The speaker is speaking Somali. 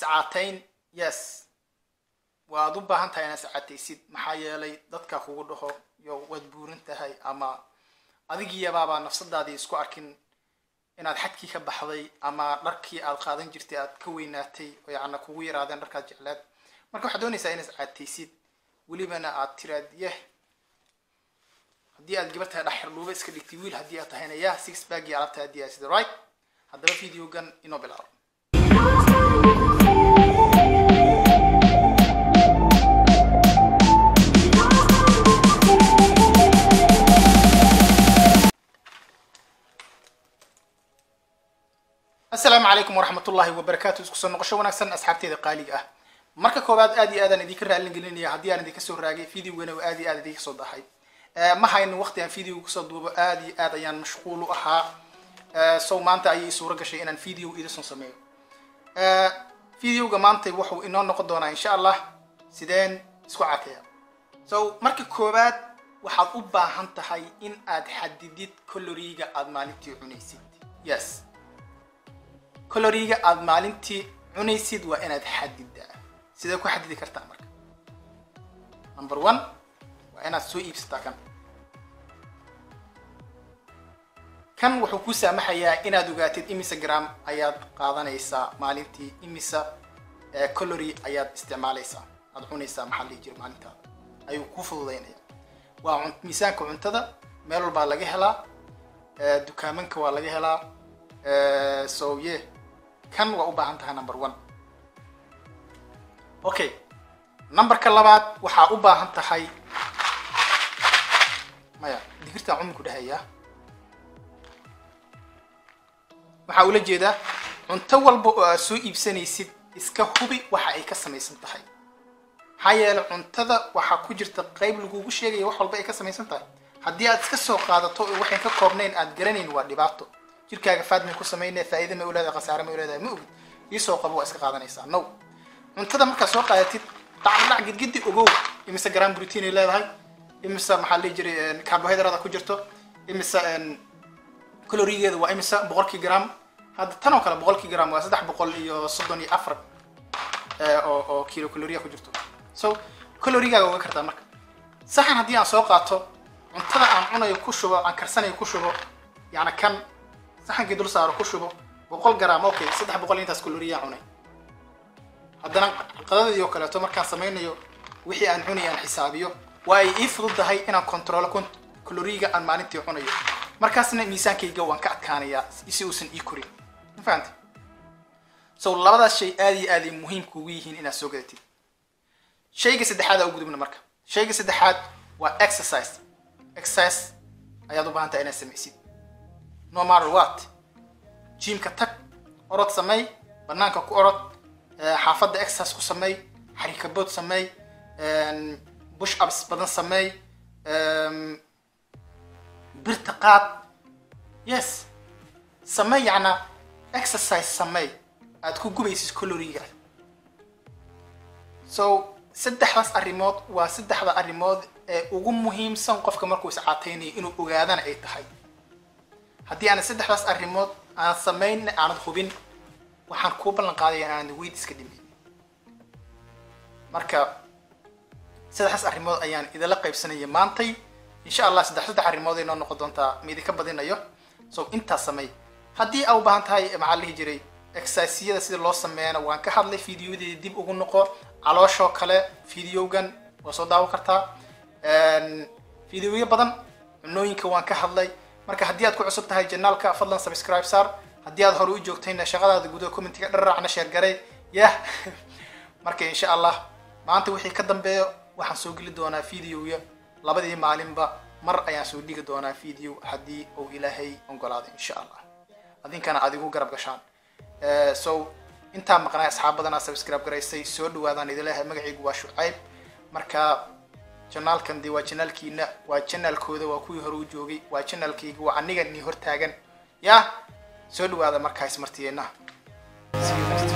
iscaatayn yes waad u baahan tahay inaad iscaataysid maxaa yeelay dadka kugu dhaho yo waad buuran tahay ama adigiyabaabaa nafsadaadii isku arkin inaad xadkii ka baxday ama dharkii aad qaadan jirtay aad ka weynaatay oo yacna kugu yaraadeen dharkaad jeclaad marka waxaad doonaysaa inaad iscaataysid welibana aad tiraad yeh haddii aad gabar tahay dhaxirluuba iska dhigtay wiil haddii aad tahayna yah six bagii alabta haddii aad sida right haddaba videogan inoo bilaabo asalaamu calaykum waraxmat ullahi wabarakaatu isku soo noqosho wanaagsan asxaabteeda qaaliga ah marka koowaad aad iyo aadaan idinka raallin gelinaya haddii aan idinka soo raagay videogana aad iyo aad idinka soo dahay ma hayno waqti aan video kusoo duubo aad iyo aad ayaan mashquul u ahaa so maanta ayay suuro gashay inaan video idinson sameeyo videoga maanta wuxuu inoo noqon doonaa insha allah sideen isku cateeya so marka koowaad waxaad u baahan tahay in aad xadidid coloriga aad maalintii cunaysid yes coloriga aad maalintii cunaysid waa inaad xadidaa sidee ku xadidi kartaa marka number one waa inaad soo iibsataa kan kan wuxuu ku saamaxayaa inaad ogaatid imise gram ayaad qaadanaysaa maalintii imise colory ayaad isticmaalaysaa aad cunaysaa maxaa lihi jira maalintaada ayuu ku fududaynaya waa miisaanka cuntada meel walbaa laga helaa dukaamanka waa laga helaa so ye kan waa u baahan tahay number one okay numberka labaad waxaa u baahan tahay maya digirtaan cuminku dhahaya waxaa ula jeedaa cunto walba oo aad soo iibsanaysid iska hubi waxa ay ka samaysan tahay maxaa yeelay cuntada waxaa ku jirta qayb lagugu sheegaya wax walba ay ka samaysan tahay haddii aad iska soo qaadato oo waxayn ka koobnayn aad garanayn waa dhibaato jirkaaga faad may ku sameynaya faa'iida may u leedahay khasaare may u leedahay ma ogid iisoo qabo waa iska qaadanaysaa no cuntada markaad soo qaadatid dhacdhac gidgidi ogow imise gram protein ay leedahay imise maxaa lihi jiray carbohydrate ku jirto imise calorigeeda waa imise boqolkii gram hadda tan oo kale boqolkii gram waa saddex boqol iyo soddon iyo afar oo oo kilo caloria ku jirto so calorigaaga oga kartaa marka saxan haddii aan soo qaato cuntada aan cunayo ku shubo aan karsanayo ku shubo yacni kan saxankii dul saaro ku shubo boqol gram okay saddex boqol intaas caloriya cunay haddana qadadii oo kaleeto markaan samaynayo wixii aan cunay aan xisaabiyo waa ay ii fududahay inaan controlo caloriga aan maalintii cunayo markaasna miisaankayga waan ka adkaanayaa si uusan ii korin ma fahamta so labadaas shay aad iyo aad ay muhiim kugu yihiin inaad soo gadatid shayga saddexaad aa u gudubna marka shayga saddexaad waa exercise exercise ayaad u baahan tahay inaad samaysid no matter what jimka tag orod sameey banaanka ku orod xaafadda exercise ku sameey xarikabood sameey bush ups badan sameey birta qaad yes sameey yacna exercise sameey aad ku gubaysid coloriga so saddexdaas arrimood waa saddexda arrimood ee ugu muhiimsan qofka markuu iscaataynayo inuu ogaadana ay tahay haddii aanad saddexdaas arrimood aan samayn aanad hubin waxaan kuu ballan qaadaya inaanad weyd iska dhimin marka saddexdaas arrimood ayaan idinla qaybsanaya maantay insha allah saddex saddex arrimood ay noo noqon doontaa ma idinka badinayo so intaas samey haddii aa u baahan tahay maxaa lihi jiray exerciseyada sida loo sameeyana waan ka hadlay videoyadeeda dib ugu noqo calooshoo kale videogan waa soo daawo kartaa videoyo badan cunooyinka waan ka hadlay marka haddii aad ku cusub tahay janaalka fadlan subscribe saar haddii aad hore u joogtayna shaqadaada gudaha commentiga dharraacna sheer garay yah marka insha allah maanta wixii ka dambeeyo waxaan soo geli doonaa videoya labadii maalinba mar ayaan soo dhigi doonaa video haddii uu ilaahay ogolaado insha allah adinkana aad igu garab gashaan so intaa maqnaa asxaab badanaa subscribe garaysay soo dhawaadaan idin leeyahay magacaygu waa shucayb marka janaalkan dee waa janaalkiina waa janaalkooda waa kuwii hore u joogay waa janaalkayga waa aniga nii hortaagan yaa soo dhawaada markaas martiyeena See you next time.